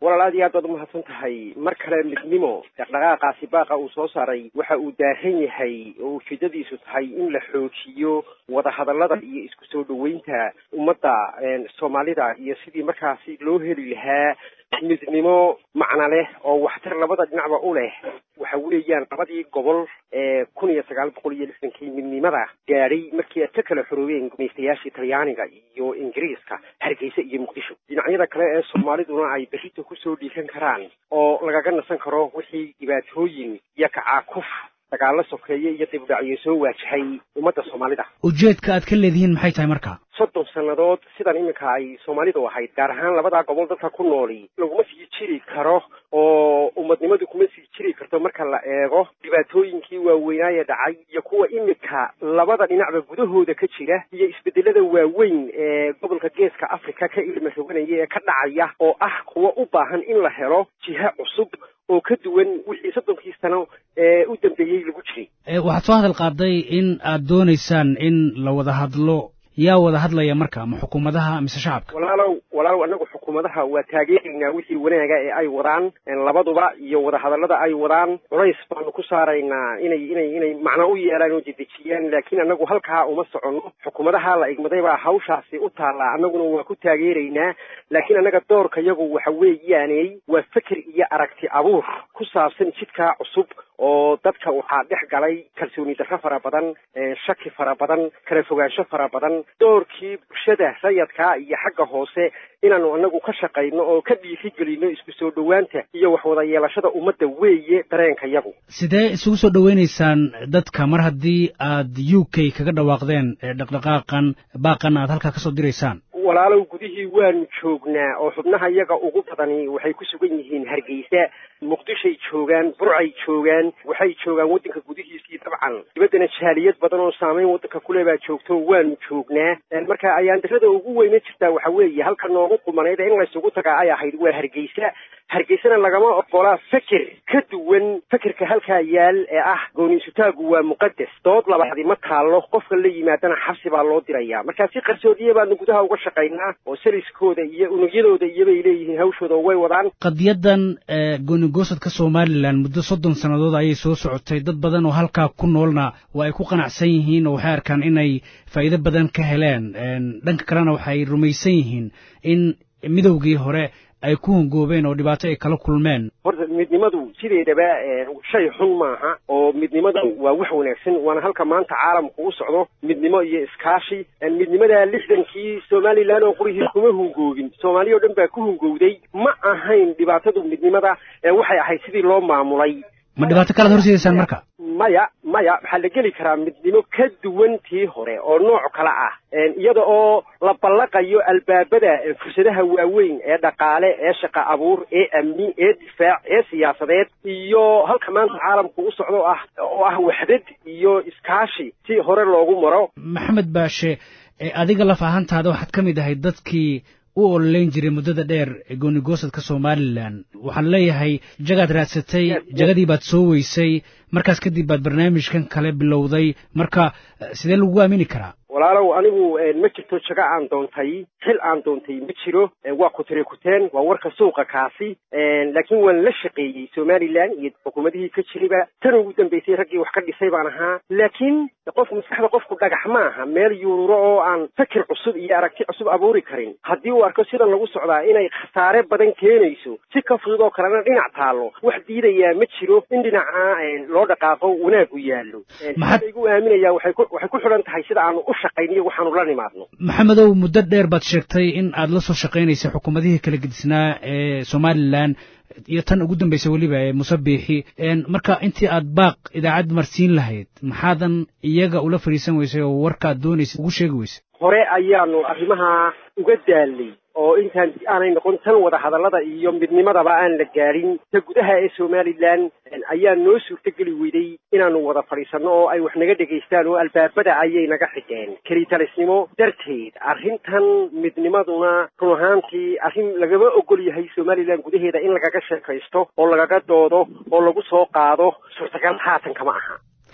walaal aad iyo aad baad umahadsan tahay mar kale midnimo dhaqdhaqaaqaasi baaqa uu soo saaray waxa uu daahan yahay oo ujeedadiisu tahay in la xoojiyo wadahadallada iyo isku soo dhoweynta ummadda soomaalida iyo sidii markaasi loo heli lahaa midnimo macna leh oo waxtar labada dhinacba u leh waxa weeyaan labadii gobol ee kun iyo sagaal boqol iyo lixdankii midnimada gaadhay markii ay ka kala xoroobeen gumaystayaashii talyaaniga iyo ingiriiska hargeysa iyo muqdisho dhinacyada kale ee soomaaliduna ay berrito kusoo dhiikan karaan oo lagaga nasan karo wixii dhibaatooyin iyo kacaakuf dagaalo sokeeye iyo dibudhacyo soo waajahay ummadda soomaalida ujeedka aad ka leedihiin maxay tahay marka soddon sannadood sidan iminka ay soomaalidu ahayd gaar ahaan labadaa gobol dadka ku nooli laguma sii jiri karo oo ummadnimadu kuma sii jiri karto marka la eego dhibaatooyinkii waaweynaaye dhacay iyo kuwa iminka labada dhinacba gudahooda ka jira iyo isbedelada waaweyn ee gobolka geeska africa ka ilma roganaya ee ka dhacaya oo ah kuwa u baahan in la helo jiha cusub oo ka duwan wixii soddonkii sano ee u dambeeyey lagu jiray waxaad soo hadal qaaday in aad doonaysaan in la wada hadlo yaa wada hadlaya marka ma xukuumadaha mise shacabka walaalow walaalow annagu xukuumadaha waa taageeraynaa wixii wanaaga ee ay wadaan labaduba iyo wadahadallada ay wadaan culays baanu ku saaraynaa inay inay inay macno u yeelaan oo dedejiyaan laakiin annagu halkaa uma soconno xukuumadaha la igmaday baa hawshaasi u taallaa annaguna waa ku taageeraynaa laakiin annaga doorka yagu waxa weeyaaney waa feker iyo aragti abuur ku saabsan jidkaa cusub oo dadka waxaa dhex galay kalsooni darro fara badan shaki fara badan kala fogaansho fara badan doorkii bulshada rayadkaa iyo xagga hoose inaanu anagu ka shaqayno oo ka dhiirigelino isku soo dhowaanta iyo wax wada yeelashada ummadda weeye dareenka yagu sidee isugu soo dhowaynaysaan dadka mar haddii aad u k kaga dhawaaqdeen dhaqdhaqaaqan baaqan aad halkaa kasoo diraysaan walaalow gudihii waanu joognaa oo xubnaha iyaga ugu badani waxay ku sugan yihiin hargeysa muqdishay joogaan burcay joogaan waxay joogaan waddanka gudihiisii dabcan dibaddana jaaliyad badan oo saameyn waddanka kule baa joogto waanu joognaa marka ayaandarada ugu weyna jirtaa waxa weeye halka noogu qumanayd in laysugu tagaa ay ahayd waa hargeysa hargeysana lagama oqolaa feker ka duwan fekerka halkaa yaal ee ah gooniisutaagu waa muqadas dood labaadi ma taallo qofka la yimaadana xabsi baa loo diraya markaa si qarsoodiye baanu gudaha uga shaqaynaa oo saliskooda iyo unugyadooda iyobay leeyihiin hawshooda way wadaan qadiyadan goonigosadka somalilan muddo soddon sannadood ayay soo socotay dad badan oo halkaa ku noolna waa ay ku qanacsan yihiin oo waxay arkaan inay faa'iido badan ka heleen dhanka kalena waxay rumaysan yihiin in midowgii hore ay ku hongoobeen oo dhibaato ay kala kulmeen horta midnimadu sideedaba shay xun maaha oo midnimadu waa wax wanaagsan waana halka maanta caalamku u socdo midnimo iyo iskaashi midnimada lixdankii somalilan oo qurihii kuma hungoobin soomaaliya o dhan baa ku hungowday ma ahayn dhibaatadu midnimada waxay ahayd sidii loo maamulay ma dhibaato kalaad horseedaysaan marka maya maya waxaa la geli karaa midnimo ka duwan tii hore oo nooc kale ah iyada oo la ballaqayo albaabada fursadaha waaweyn ee dhaqaale ee shaqa abuur ee amni ee difaac ee siyaasadeed iyo halka maanta caalamku u socdo ah oo ah waxdad iyo iskaashi si hore loogu maro maxamed baashe adiga laf ahaantaada waxaad ka mid ahay dadkii u ololeyn jiray muddada dheer goonigosadka somalilan waxaan leeyahay jagaad raadsatay jagadii baad soo weysay markaas kadib baad barnaamijkan kale bilowday marka sidee lagu aamini karaa walaalow anigu ma jirto jago aan doontay xil aan doontay ma jiro waa kutire kuteen waa warka suuqa kaasi laakiin waan la shaqeeyey somalilan iyo xukuumadihii ka jiriba tan ugu dambeysay raggii wax ka dhisay baan ahaa laakiin qof maskaxda qofku dhagax ma aha meel yuururo oo aan fakir cusub iyo aragti cusub abuuri karin haddii uu arko sidan lagu socdaa inay khasaare badan keenayso si ka fudud oo kalena dhinac taallo wax diidayaa ma jiro in dhinaca loo dhaqaaqo wanaag u yaallo maxaa igu aaminaya waxay ku waxay ku xidhan tahay sida aanu u shaqayniyo waxaanu la nimaadno maxamedow muddo dheer baad sheegtay in aad la soo shaqaynaysay xukuumadihii kala gedisnaa ee somalilan iyo tan ugu dambaysa weliba ee musabiixi marka intii aad baaq idaacad marsiin lahayd maxaadan iyaga ula fadhiisan weysay oo warkaad doonaysay ugu sheegi weysay hore ayaanu arrimaha uga daalnay oo intaan aanay noqon tan wada hadallada iyo midnimadaba aan la gaadhin ta gudaha ee somalilan ayaa noo suurtogeli weyday inaanu wada fadhiisanno oo ay wax naga dhegaystaan oo albaabada ayay naga xigeen kelitalisnimo darteed arrintan midnimaduna run ahaantii arrin lagama ogol yahay somalilan gudaheeda in lagaga sheekaysto oo lagaga doodo oo lagu soo qaado suurtagal haatan kama aha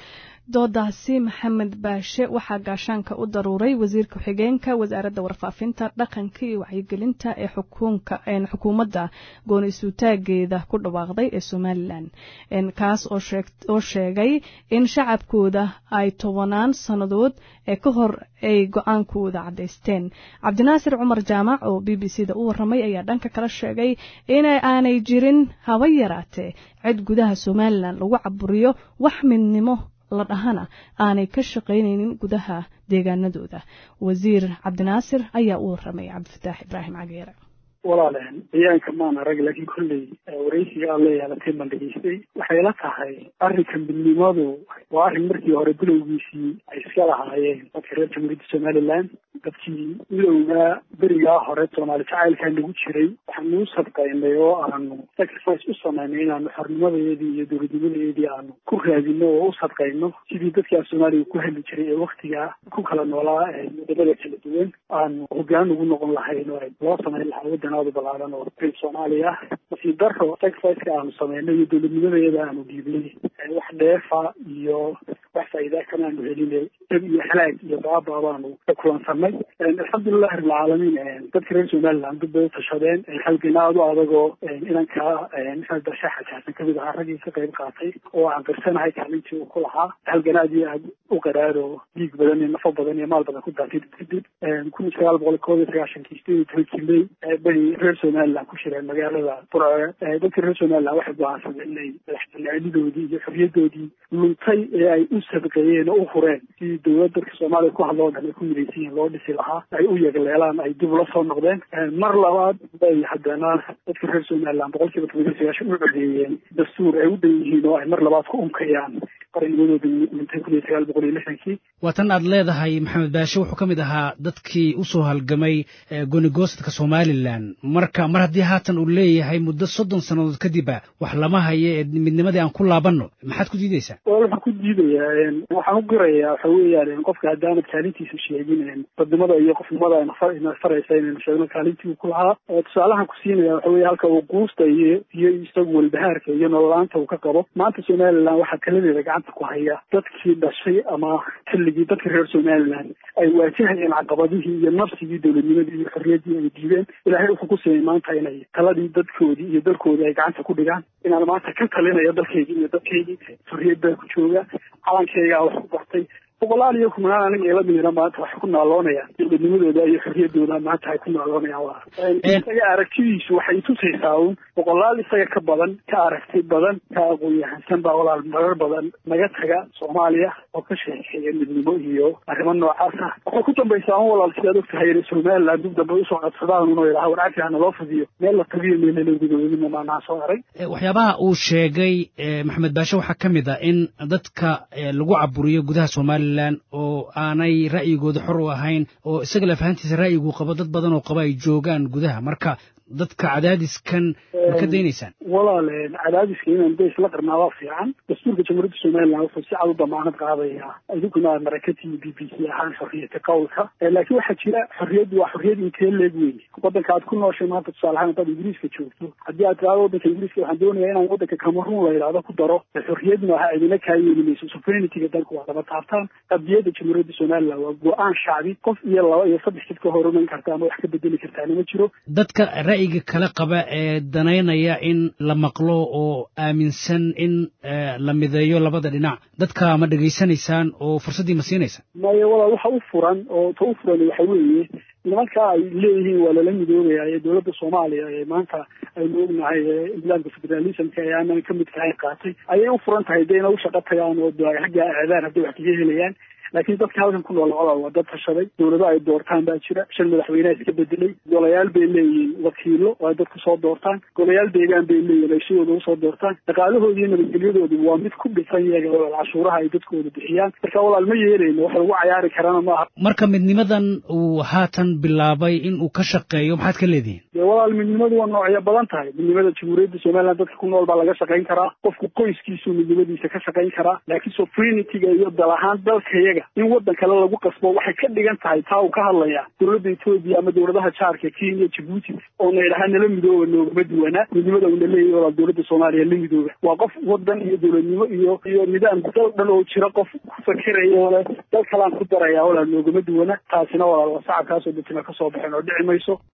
doodaasi maxamed baashe waxaa gaashaanka u daruuray wasiir ku-xigeenka wasaaradda warfaafinta dhaqanka iyo wacyigelinta ee xukuumadda gooni isuutaageeda ku dhawaaqday ee somalilan kaas oo sheegay in shacabkooda ay tobanaan sannadood ee ka hor ay go-aankooda caddaysteen cabdinaasir cumar jaamac oo b b c da u waramay ayaa dhanka kala sheegay in aanay jirin haba yaraatee cid gudaha somalilan lagu caburiyo wax midnimo la dhahana aanay ka shaqaynaynin gudaha deegaanadooda wasiir cabdinaasir ayaa u waramay cabdifataax ibraahim cageere walaaleen ciyaanka maan arag laakiin kolley waraysiga aad la yeelatay baan dhegeystay waxay la tahay arrinka midnimadu waa arrin markii hore bilowgiisii ay iska lahaayeen dadka reer jamhuuriyadda somalilan dadkii midowgaa berigaa hore soomaali jacaylkaa nagu jiray waxaanu u sadqaynay oo aanu sacrifice u samaynay inaanu xornimadeedii iyo dowladnimadeedii aanu ku raadino oo u sadqayno sidii dadkaa soomaaliga ku hadli jiray ee waktigaa ku kala noolaa wadamada kala duwan aanu hogaan ugu noqon lahayn oo loo samayn lahaa wadan aada u balaaran oo reer soomaaliya nasiib daro sacrificeka aanu sameynay iyo dowladnimadeeda aanu dhiibnay wax dheefa iyo wax faa'iida kama aanu helinay dab iyo halaag iyo baaba baanu ka kulansanay alxamdulilahi rabbilcaalamiin dadka reer somaliland dad bay u tashadeen halgana aada u adagoo inanka maxamed bashe xajaasan kamid ahaa raggii ka qayb qaatay oo aan qirsanahay kaalintii uu ku lahaa halgana aad iyo aad u qaraaro dhiig badan iyo nafo badan iyo maal badan ku daatay kadib kun iyo sagaal boqol koob iyo sagaashankii sideed iyo tobankii may bay reer somaliland ku shireen magaalada burce dadka reer somaliland waxay go-aansadeen inay madaxbanaanidoodii iyo xorriyadoodii luntay ee ay u sadqeeyeen oo u hureen sidii dowlad dadka soomaaliya ku hadloo dhan ay ku midaysan yihin loo dhisi lahaa ay u yegleelaan ay dib ula soo noqdeen mar labaad bay haddana dadka reer somaliland boqol kiiba toban iyo sagaashan u codeeyeen dastuur ay u dhan yihiin oo ay mar labaad ku unkayaan qarnimadooda mintay kun iyo sagaal boqol iyo lixdankii waa tan aad leedahay maxamed baashe wuxuu ka mid ahaa dadkii usoo halgamay goonigoostadka somalilan marka mar haddii haatan uu leeyahay muddo soddon sannadood kadiba wax lama hayo ee midnimadii aan ku laabanno maxaad ku diideysaa waxaan ku diidayaa waxaan u qirayaa waxa weeyaan qofka haddaanad kaalintiisa sheegin dadnimada iyo qofnimada ina faraysa inaynu sheegno kaalintii uu ku lahaa tusaalahan ku siinaya waxa weeye halka uu quusta iyo iyo isagu walbahaarka iyo nololaanta uu ka qabo maanta somaliland waxaa taladeeda gacanta ku haya dadkii dhashay ama xilligii dadka reer somaliland ay waajahayeen caqabadihii iyo nafsigii dowladnimadii iyo xorriyaddii ay diideen ilaahay wuxuu ku siiyey maanta inay taladii dadkoodii iyo dalkoodii ay gacanta ku dhigaan inaan maanta ka talinayo dalkaygii iyo dadkaygii xorriyad baa ku jooga calankaygaa wax ku bartay boqolaal iyo kumanaan aniga ila midina maanta waxay ku naaloonayaan dowladnimadooda iyo xorriyaddooda maanta ay ku naaloonayaan waa isaga aragtidiisu waxay tusaysaa uun boqolaal isaga ka badan ka aragti badan ka aqoon-yahansan baa walaal marar badan naga taga soomaaliya oo ka sheekeeya midnimo iyo arrimo noocaas ah waxay ku dambaysaa un walaal sidaad og tahay somaliland dib dambe usoo qabsadaan unoo yidhaha warcafi hana loo fidiyo meel la tabiyo meelala gudoodinimo maanaa soo arag waxyaabaha uu sheegay maxamed baashe waxaa ka mid ah in dadka lagu caburiyo gudaha somaliya oo aanay ra'yigooda xor u ahayn oo isaga lafahantiisa ra'yiguu qabo dad badan oo qaba ay joogaan gudaha marka dadka cadaadiskan ma ka daynaysaan walaal cadaadiska inaan da isla qarnaa waa fiican dastuurka jamhuuriyadda somaliland wuxuu si cad u damaanad qaadaya idinkuna marakatii b b c ahaan xorriyata qowlka laakiin waxaa jira xorriyaddu waa xorriyad intee leeg wey waddanka aad ku nooshay maanta tusaale ahaan haddaad ingiriiska joogto haddii aad tiraado waddanka ingiriiska waxaan doonayaa inaan waddanka cameroon la yidhahdo ku daro xorriyad maaha idina kaa yeeli mayso suverenityga dalka waa daba taabtaan qadiyadda jamhuuriyadda somaliland waa go-aan shacbi qof iyo laba iyo saddex jid ka horumayn karta ama wax ka bedeli kartaana ma jiro dadka ra'yiga kala qaba ee danaynaya in la maqlo oo aaminsan in la mideeyo labada dhinac dadka ma dhegaysanaysaan oo fursaddii ma siinaysaan maya walaal waxa u furan oo ta u furan waxa weeye nimanka ay leeyihiin waa lala midoobaya ee dowladda soomaaliya ee maanta aynu ognahay nidaamka federalismka ee aanan ka mid kahayn qaatay ayay u furan tahay dee ina u shaqo tagaan oo xagga aadaan hadday wax kaga helayaan laakiin dadka halkan ku nool labada waa dad tashaday dowlado ay doortaan baa jira shan madaxweyneha iska bedelay golayaal bay leeyihiin wakiilo oo ay dadku soo doortaan golayaal deegaan bay leeyihin ay sidooda usoo doortaan dhaqaalahoodi iyo nabadgelyadoodu waa mid ku dhisan iyaga walaal cashuuraha ay dadkooda bixiyaan marka walaal ma yeelayno wax lagu cayaari karana maaha marka midnimadan uu haatan bilaabay in uu ka shaqeeyo maxaad ka leedihiin dee walaal midnimadu waa noocyo badan tahay midnimada jamhuuriyadda somaliland dadka ku nool baa laga shaqayn karaa qofku qoyskiisuu midnimadiisa ka shaqayn karaa laakiin sovereigntyga iyo dal ahaan dalka iyaga annaga in waddan kale lagu qasbo waxay ka dhigan tahay taa uu ka hadlaya dowladda etoobiya ama dowladaha jaarka kenya jabuuti oo na idhaha nala midooba noogama duwanaa midnimada uuna leeyahy walaal dowladda soomaaliya la midooba waa qof waddan iyo dowladnimo iyo iyo nidaam dal dhan oo jira qof ku fakeraya ole dal kalaan ku daraya walaal noogama duwana taasina walaal waa sacabkaasoo dadkina kasoo baxeen oo dhici mayso